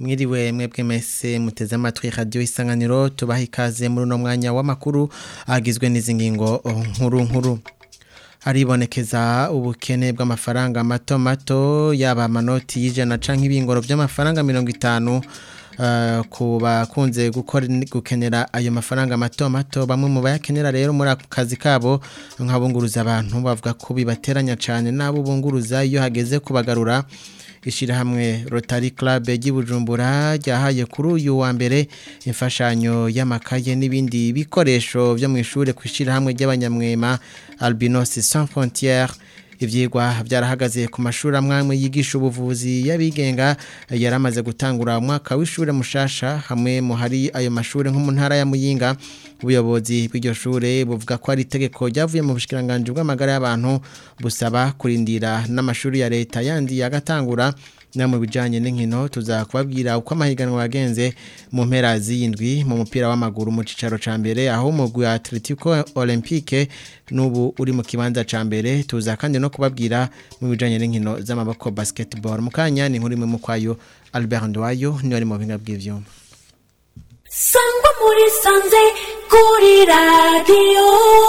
mwiriwe mwebwe mese muteze amatwi radio isanganiro tubaha ikaze muri uno mwanya w'amakuru agizwe n'izi ngingo nkuru nkuru haribonekeza ubukene bw'amafaranga mato mato yaba amanoti y'ijana canke ibingoro by'amafaranga mirongo itanu uh, ku bakunze gukora gukenera ayo mafaranga mato mato bamwe mu bayakenera rero muri ako kazi kabo nk'abunguruza abantu bavuga ko bibateranya cyane n'abo bunguruza iyo hageze kubagarura ishyirahamwe Rotary Club Bujumbura ryahaye kuri uyu wa mbere imfashanyo y'amakaye n'ibindi bikoresho byo mu ishuri ku ishyirahamwe ry'abanyamwema Albinos Sans Frontières ivyigwa byarahagaze ku mashuri amwamwe yigisha ubuvuzi y'abigenga yaramaze gutangura umwaka w'ishure mushasha hamwe mu hari ayo mashuri nko mu ntara ya Muyinga ubuyobozi bw'iryo shure buvuga ko ari itegeko ryavuye mu bushikiranganje bw'amagara y'abantu busaba kurindira n'amashuri ya leta yandi yagatangura na mu bijanye n'inkino tuzakubabwira uko amahiganwa yagenze mu mpera z'indwi mu mupira w'amaguru mu cicaro ca mbere aho umugwi wa Atletico Olympique nubu uri mu kibanza ca mbere tuza kandi no kubabwira mu bijanye n'inkino z'amaboko basketball mukanya ni nkuri mu kwayo Albert Ndwayo ni wari mu binga bw'ivyuma Sangwa muri sanze kuri radio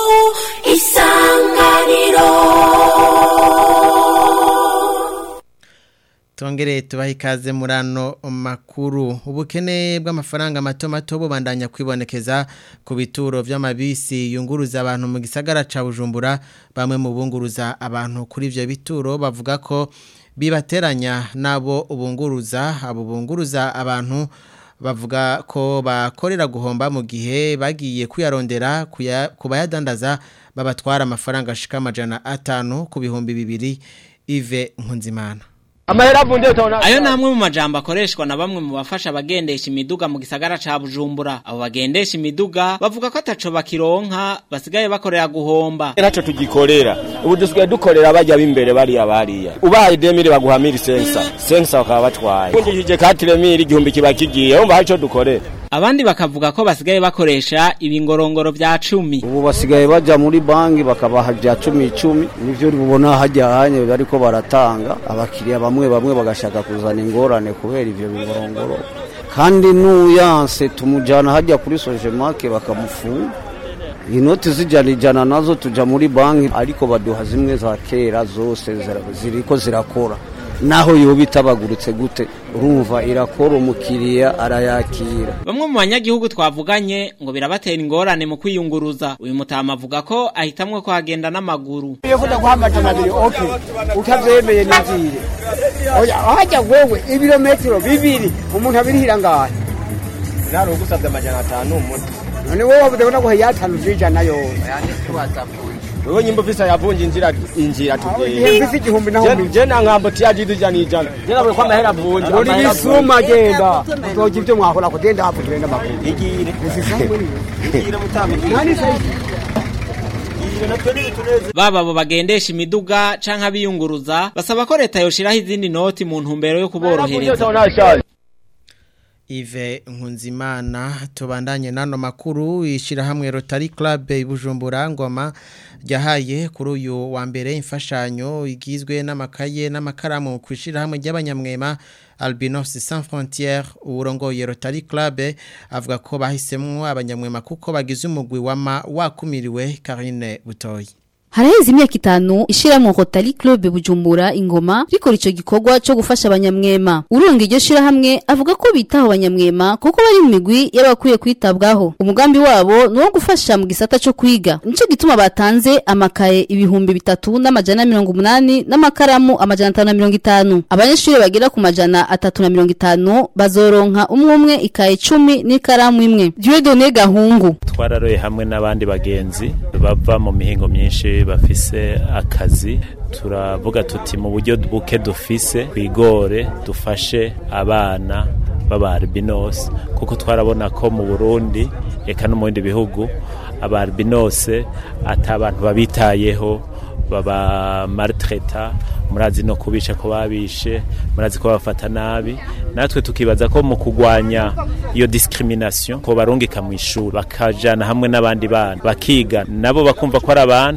isanganiro Tongere tubaha ikaze muri ano makuru ubukene bw'amafaranga mato mato bubandanya kwibonekeza ku bituro by'amabisi yunguruza abantu mu gisagara ca Bujumbura bamwe mu bunguruza abantu kuri ivyo bituro bavuga ko bibateranya nabo ubunguruza abo bunguruza abantu bavuga ko bakorera guhomba mu gihe bagiye kuyarondera kubayadandaza babatwara amafaranga ashika amajana atanu ku bihumbi bibiri Ive Nkunzimana amahera avunje utabona ayo namwe mu majambo akoreshwa na bamwe mu bafasha abagendesha imiduga mu gisagara ca Bujumbura abo bagendesha imiduga bavuga ko ataco bakironka basigaye bakorera guhomba ntaco tugikorera ubu dusigaye dukorera bajya b'imbere bariya bariya ubaye demire baguha miri sensa sensa bakaba batwaye ungishije katire miri igihumbi kiba kigiye wumva hari ico dukorera abandi bakavuga ko basigaye bakoresha ibingorongoro vya cumi ubu basigaye baja muri banki bakabaha vya cumi icumi nivyo ubona hajya hanye bariko baratanga abakiriya bamwe bamwe bagashaka kuzana ingorane kubera ivyo bingorongoro kandi n'uyanse tumujana hajya kuri sojemake bakamufunga inoti zijana ijana nazo tuja muri banki ariko baduha zimwe za kera zose ziriko zirakora naho yoba itabagurutse gute urumva irakora umukiriya arayakira bamwe mu banyagihugu twavuganye ngo birabatera ingorane mu kwiyunguruza uyu mutama avuga ko ahitamwe ko hagenda n'amaguru iyo kuda guha amajana abiri oke utavyemeye n'inzire oya hajya wewe ibirometero bibiri umuntu abirihira ngahe nari ugusabye amajana atanu umuti none wowe wabuze ko naguha yatanu vy'ijana yose wewe nyimbo visa yavunje injira injira igihe mfise igihumbi naho tugiye je na ngambo tiyaji dujana ijana je nabure ko amahera avunje uri bisuma genda uzogira ivyo mwahora kugenda hapo tugenda makuru igire igire mutama nani sai baba abo bagendesha imiduga canke abiyunguruza basaba ko leta yoshiraho izindi noti mu ntumbero yo kuborohereza Ive Nkunzimana tubandanye nano makuru ishirahamwe Rotary Club Bujumbura ngoma ryahaye kuri uyu wa mbere imfashanyo igizwe n'amakaye n'amakaramu ku ishirahamwe ry'abanyamwema Albinos Sans Frontières urongoye Rotary Club avuga ko bahisemwo abanyamwema kuko bagize umugwi wama wakumiriwe Karine Butoyi Haraheze imyaka itanu ishiramwe Rotary Club Bujumbura ingoma rikora ico gikorwa cyo gufasha abanyamwema. Uronga iryo shirahamwe avuga ko bitaho abanyamwema kuko bari mu migwi y'abakwiye kwitabwaho. Umugambi wabo ni wo gufasha mu gisata cyo kwiga. Nico gituma batanze amakaye ibihumbi bitatu n'amajana mirongo umunani n'amakaramu amajana atanu na mirongo itanu. Abanyeshuri bagera ku majana atatu na mirongo itanu bazoronka umwe umwe ikaye cumi n'ikaramu imwe. Dieudonné Gahungu twararoye hamwe n'abandi bagenzi bava mu mihingo myinshi bafise akazi turavuga tuti mu buryo buke dufise kwigore dufashe abana b'abarbinos kuko twarabona ko mu Burundi eka no mu bindi bihugu abarbinos atabantu babitayeho baba maltreta murazi no kubisha ko babishe murazi ko bafata nabi natwe tukibaza ko mu kugwanya iyo discrimination ko barungika mu ishuri bakajana hamwe n'abandi bana bakiga nabo bakumva ko ari abantu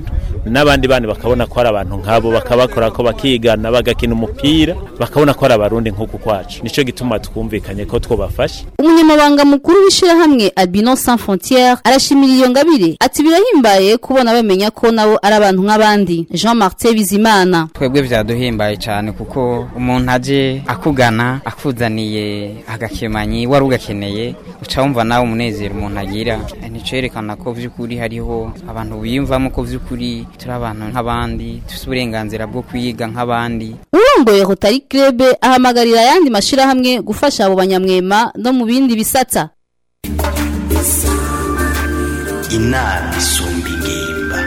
n'abandi bana bakabona ko ari abantu nk'abo bakabakora ko bakigana bagakina umupira bakabona ko ari abarundi nk'uku kwacu nico gituma twumvikanye ko twobafasha umunyamabanga mukuru w'ishirahamwe Albino Sans Frontières arashimira iyo ngabire ati birahimbaye kubona bamenya ko nabo ari abantu nk'abandi Jean Martin Bizimana twebwe vyaduhimbaye cyane kuko umuntu aje akugana akuzaniye agakemanyi wari ugakeneye uca wumva nawe umunezero umuntu agira nico yerekana ko vy'ukuri hariho abantu biyumvamo ko vy'ukuri turi abantu nk'abandi dufite uburenganzira bwo kwiga nk'abandi urongoye Rotary Club ahamagarira ayandi mashirahamwe gufasha abo banyamwema no mu bindi bisata inama isumba ingimba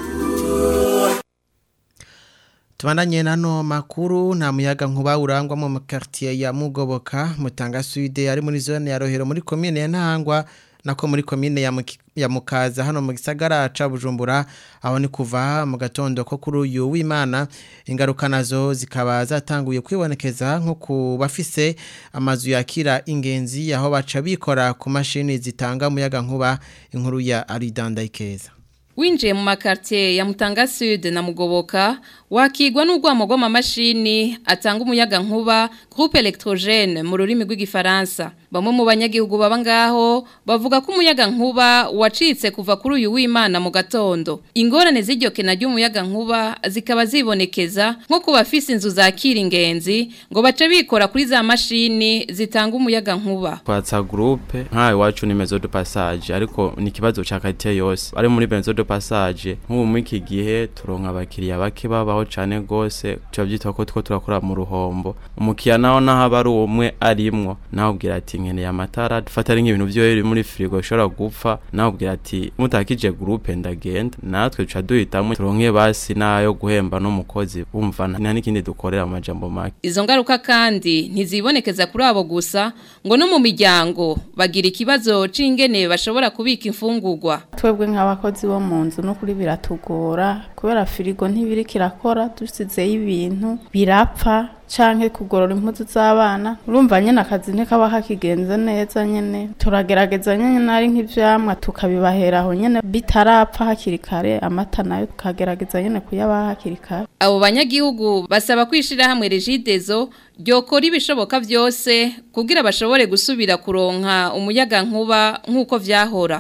Tubandanye nano makuru nta muyaga nkuba urangwa mu quartier ya Mugoboka Mutanga Sud ari muri zone ya Rohero muri commune ya Ntangwa nako muri commune ya Muki- ya Mukaza hano mu gisagara ca Bujumbura aho ni kuva mu gatondo ko kuri uyu w'Imana ingaruka nazo zikaba zatanguye kwibonekeza nko ku bafise amazu yakira ingenzi aho baca bikora ku mashini zitanga umuyaga nkuba inkuru ya Aridanda Ikeza Winjiye mu makartie ya Mutanga Sud na Mugoboka wakigwa n'urwamo rw'amamashini atanga umuyaga nkuba groupe électrogène mu rurimi rw'igifaransa bamwe mu banyagihugu baba ngaho bavuga ko umuyaga nkuba wacitse kuva kuri uyu w'Imana mu gatondo ingorane z'iryo kena ry'umuyaga nkuba zikaba zibonekeza nko ku bafise inzu zakira ingenzi ngo bace bikora kuri za mashini zitanga umuyaga nkuba kwatsa groupe nka iwacu ni maison de passage ariko ni kibazo ca quartier yose ari muri maison de passage nk'ubu muri iki gihe turonka abakiriya bake babaho cane gose tubavyitwa ko two turakora mu ruhombo umukiya naho naho aba ari umwe arimwo nawe ubwira ati nkeneye amatara dufata ari nk'ibintu vyo biri muri frigo bishobora gupfa nawe ubwira ati mutakije groupe ndagenda natwe tuca duhitamwo turonke basi nayo guhemba n'umukozi bumva nta n'ikindi dukorera mu majambo make Izo ngaruka kandi ntizibonekeza kuri abo gusa ngo no mu miryango bagira ikibazo c'ingene bashobora kubika imfungurwa. twebwe nk'abakozi bo mu nzu no kuri biratugora kubera firigo ntibiri kirakora dusizeyo ibintu birapfa canke kugorora impuzu z'abana urumva nyene akazi ntikaba kakigenze neza nyene turagerageza nyene ari nk'ivyamwa tukabibahera aho nyene bitarapfa hakiri kare amata nayo tukagerageza nyene kuyabaha hakiri kare Abo banyagihugu basaba kwishira hamwe regidezo ryokora ibishoboka vyose kugira bashobore gusubira kuronka umuyaga nkuba nk'uko vyahora.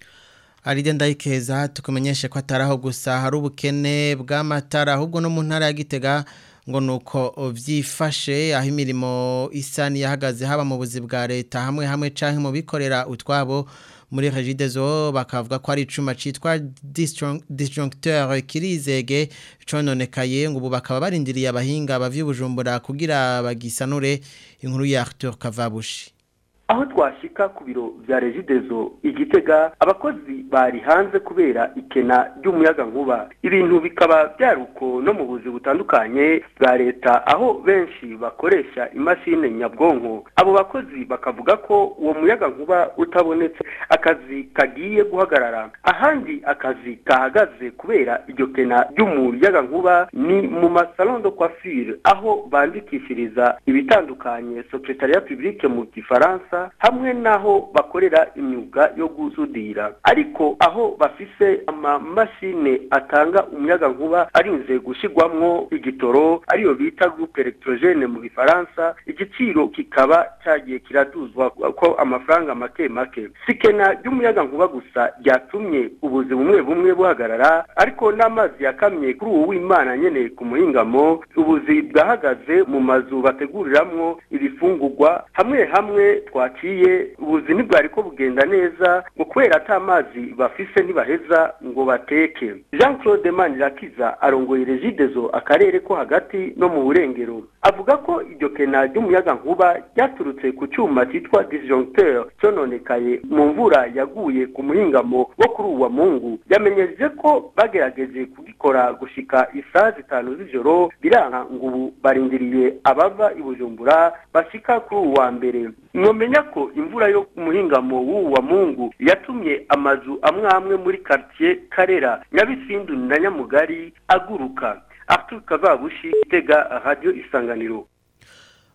Aride ndayikeza tukumenyeshe ko ataraho gusa hari ubukene bw'amatara ahubwo no mu ntara ya Gitega ngo nuko vyifashe aho imirimo isa niyahagaze haba mu buzi bwa leta hamwe hamwe canke mu bikorera utwabo muri Regidezo bakavuga ko ari icuma citwa disjunc- disjoncteur kirizege cononekaye ngo ubu bakaba barindiriye abahinga bavy'ubujumbura kugira bagisanure inkuru ya Arthur Kavabushi aho twashika ku biro vya regidezo igitega abakozi bari hanze kubera ikena ry'umuyaga nkuba ibintu bikaba byaruko no mu buzi butandukanye bwa leta aho benshi bakoresha imashini nyabwonko abo bakozi bakavuga ko uwo muyaga nkuba utabonetse akazi kagiye guhagarara ahandi akazi kahagaze kubera iryo kena ry'umuyaga nkuba ni mu masalon de coiffure aho bandikishiriza ibitandukanye secretariat publique mu gifaransa hamwe n'aho bakorera imyuga yo gusudira ariko aho bafise amamashine atanga umuyaga nkuba arinze gushyirwamwo igitoro ariyo bita groupe electrogene mu gifaransa igiciro kikaba cyagiye kiraduzwa ko amafaranga make make sikena ry'umuyaga nkuba gusa ryatumye ubuzi bumwe bumwe buhagarara ariko n'amazi yakamye kuri uwo w'imana nyene ku muhingamo ubuzi bwahagaze mu mazu bateguriramwo ibifungurwa hamwe hamwe twaciye ubuzi ntibwari ko bugenda neza ngo kubera ata mazi bafise ntibaheza ngo bateke jean claude manirakiza arongoye regidezo akarere ko hagati no mu burengero avuga ko iryo kena ry'umuyaga nkuba ryaturutse ku cyuma cyitwa disjoncteur cyononekaye mu mvura yaguye ku muhingamo wo kuri uwa mungu yamenyeje ko bagerageje kugikora gushika isaha zitanu z'ijoro biranka ngo ubu barindiriye abava i bujumbura bashika kuri uwa mbere mwomenya ko imvura yo ku muhingamo w'uwu wa mungu yatumye amazu amwe amwe muri quartier karera nyabisindu na nyamugari aguruka arthur kavabushi tega radio isanganiro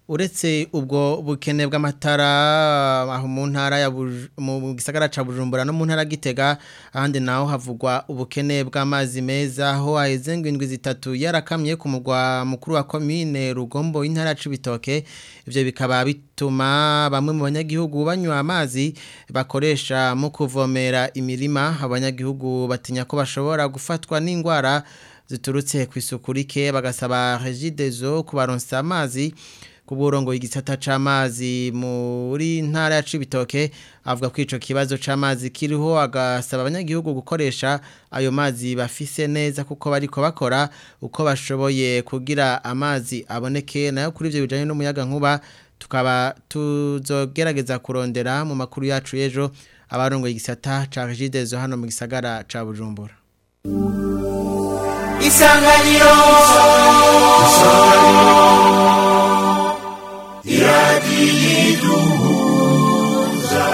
uretse ubwo bukene bw'amatara aho mu ntara ya Buj- mu gisagara ca Bujumbura no mu ntara ya Gitega ahandi naho havugwa ubukene bw'amazi meza aho haheze ngo indwi zitatu yarakamye ku mugwa mukuru wa commune Rugombo intara ya Cibitoke ivyo bikaba bituma bamwe mu banyagihugu banywa amazi bakoresha mu kuvomera imirima abanyagihugu batinya ko bashobora gufatwa n'indwara ziturutse ku isuku rike bagasaba regidezo kubaronsa amazi ku burongo igisata c'amazi muri ntara ya Cibitoke avuga ko ico kibazo c'amazi kiriho agasaba abanyagihugu gukoresha ayo mazi bafise neza kuko bariko bakora uko bashoboye kugira amazi aboneke nayo kuri ivyo bijanye n'umuyaga nkuba tukaba tuzogerageza kurondera mu makuru yacu y'ejo abarongoye igisata ca regidezo hano mu gisagara ca Bujumbura isanganiro iradiyiduhuza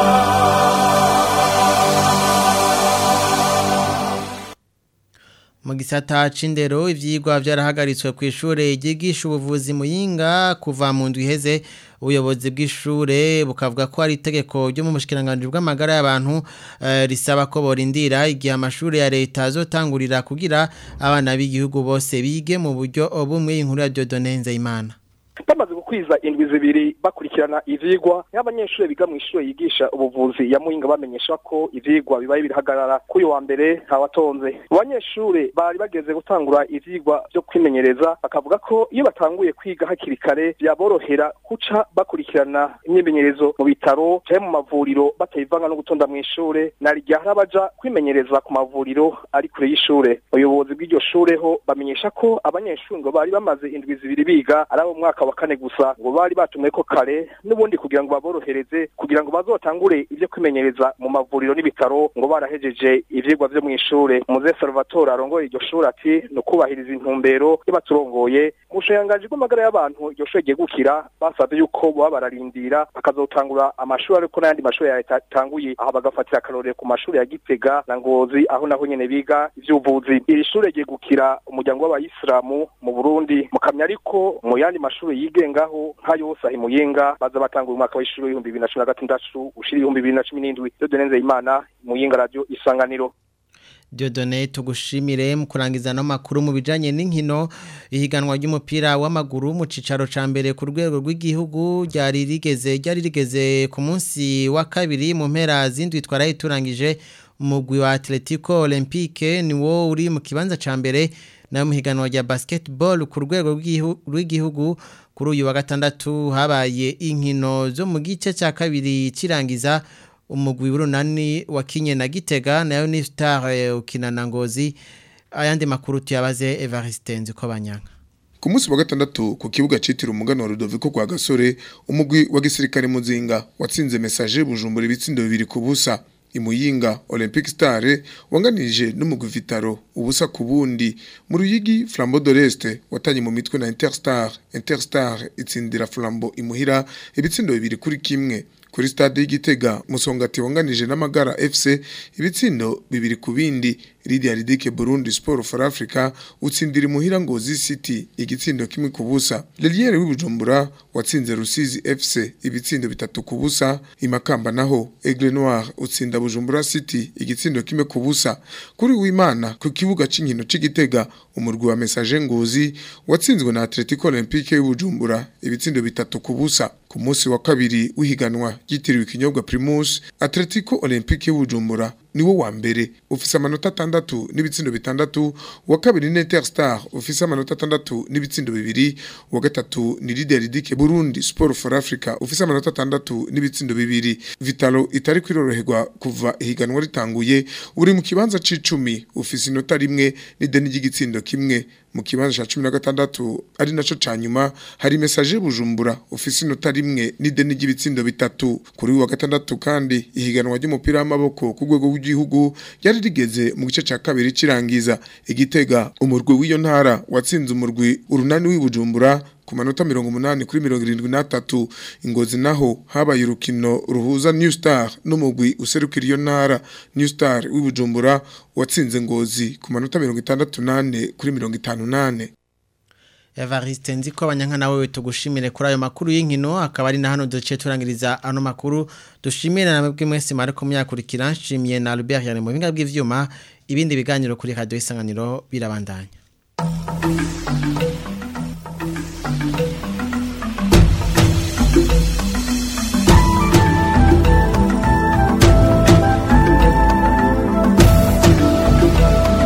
mu gisata c'indero ivyigwa vyarahagaritswe ku ishure ryigisha ubuvuzi muyinga kuva mu ndwi iheze ubuyobozi bw'ishure bukavuga ko ari itegeko ryo mu bushikiranganje bw'amagara y'abantu eh, risaba ko borindira igihe amashure ya leta azotangurira kugira abana b'igihugu bose bige mu buryo bumwe inkuru ya Dieudonne Nzeyimana bamaze gukwiza indwi zibiri bakurikirana ivyigwa n'abanyeshuri biga mu ishure yigisha ubuvuzi ya Muyinga bamenyesha ko ivyigwa bibaye birahagarara kuri wa mbere ntawatonze abanyeshuri bari bageze gutangura ivyigwa byo kwimenyereza bakavuga ko iyo batanguye kwiga hakiri kare byaborohera kuca bakurikirana imyimenyerezo mu bitaro canke mu mavuriro batayivanga no gutonda mu ishure na rya harabaja kwimenyereza ku mavuriro ari kure y'ishure ubuyobozi bw'iryo shure ho bamenyesha ko abanyeshuri ngo bari bamaze indwi zibiri biga ari abo mu mwaka wa kane gusa ngo bari batumwe ko kare n'ubundi kugira ngo baborohereze kugira ngo bazotangure ibyo kwimenyereza mu mavuriro n'ibitaro ngo barahejeje ivyigwa vyo mu ishure muze Salvatore arongoye iryo shure ati ni ukubahiriza intumbero y'abaturongoye mu bushikiranganji bw'amagara y'abantu iryo shure ryegukira basavye yuko boba bararindira bakazotangura amashuri ariko n'ayandi mashuri ya leta atanguye aha bagafatira akarorero ku mashuri ya Gitega na Ngozi aho naho nyene biga ivy'ubuvuzi iri shure ryegukira umuryango w'abayisilamu mu Burundi mukamya ariko mu yandi mashuri yigengaho nka yose ahi muyinga baza batanga umwaka w'ishuri w'ibihumbi bibiri na cumi na gatandatu ushira ibihumbi bibiri na cumi n'indwi Dieudonne imana muyinga radio isanganiro Diodone tugushimire mu kurangiza no makuru mu bijanye n'inkino ihiganwa ry'umupira w'amaguru mu cicaro ca mbere ku rwego rw'igihugu ryari rigeze ryari rigeze ku munsi wa kabiri mu mpera zindwi twaraye turangije umugwi wa Atletico Olympique ni wo uri mu kibanza ca mbere nayo mu higanwa rya basketball ku rwego rw'igihugu kuri uyu wa gatandatu habaye inkino zo mu gice cya kabiri kirangiza umugwi w'urunani wakinye na gitega nayo ni star ukina na ngozi ayandi makuru tuyabaze Evariste nziko banyanga ku munsi wa gatandatu ku kibuga citiriwe umugano wa Rudoviko kwa Gasore umugwi wa gisirikare muzinga watsinze message bujumbura ibitsindo bibiri ku busa imuyinga Olympic Star wanganije n'umugwi Vitaro ubusa ku bundi mu ruyigi Flambeau de l'Est watanye mu mitwe na Interstar Interstar itsindira Flambeau imuhira ibitsindo bibiri kuri kimwe kuri stade y'igitega musongati wanganije n'amagara FC ibitsindo bibiri ku bindi Lydia Ridike Burundi Sport for Africa utsindira imuhira ngozi City igitsindo kimwe ku busa Leliere w'ibujumbura watsinze Rusizi FC ibitsindo bitatu ku busa imakamba naho Aigle Noir utsinda Bujumbura City igitsindo kimwe ku busa kuri w'Imana ku kibuga c'inkino c'igitega umurwi wa Message Ngozi watsinzwe na Atletico Olympique y'Ubujumbura ibitsindo bitatu ku busa ku munsi wa kabiri w'ihiganwa ryitiriwe ikinyobwa Primus Atletico Olympique y'Ubujumbura niwo wa mbere ufise amanota atandatu n'ibitsindo bitandatu wa kabiri ni Interstar ufise amanota atandatu n'ibitsindo bibiri wa gatatu ni Lydia Ridike Burundi Sport for Africa ufise amanota atandatu n'ibitsindo bibiri Vitalo itari kwiroroherwa kuva ihiganwa ritanguye uri mu kibanza c'icumi ufise inota rimwe n'ideni ry'igitsindo kimwe mu kibanza ca 16 ari naco canyuma hari message bujumbura ufise inota rimwe n'ideni ry'ibitsindo bitatu kuri wa gatandatu kandi ihiganwa ry'umupira w'amaboko ku rwego rw'igihugu yari rigeze mu gice ca kabiri cirangiza igitega umurwi w'iyo ntara watsinze umurwi urunani w'ibujumbura ku manota mirongo umunani kuri mirongo irindwi n'atatu ingozi naho habaye urukino ruhuza New Star n'umugwi userukira iyo ntara New Star w'ibujumbura watsinze ngozi ku manota mirongo itandatu nane kuri mirongo itanu nane Evariste nziko abanyankana wewe tugushimire kuri ayo makuru y'inkino akaba ari na hano duce turangiriza ano makuru dushimire na mwebwe mwese mari kumyakurikira nshimiye na Albert yane mu binga bw'ivyuma ibindi biganiro kuri radio isanganiro birabandanya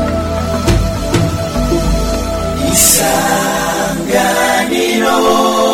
isanganiro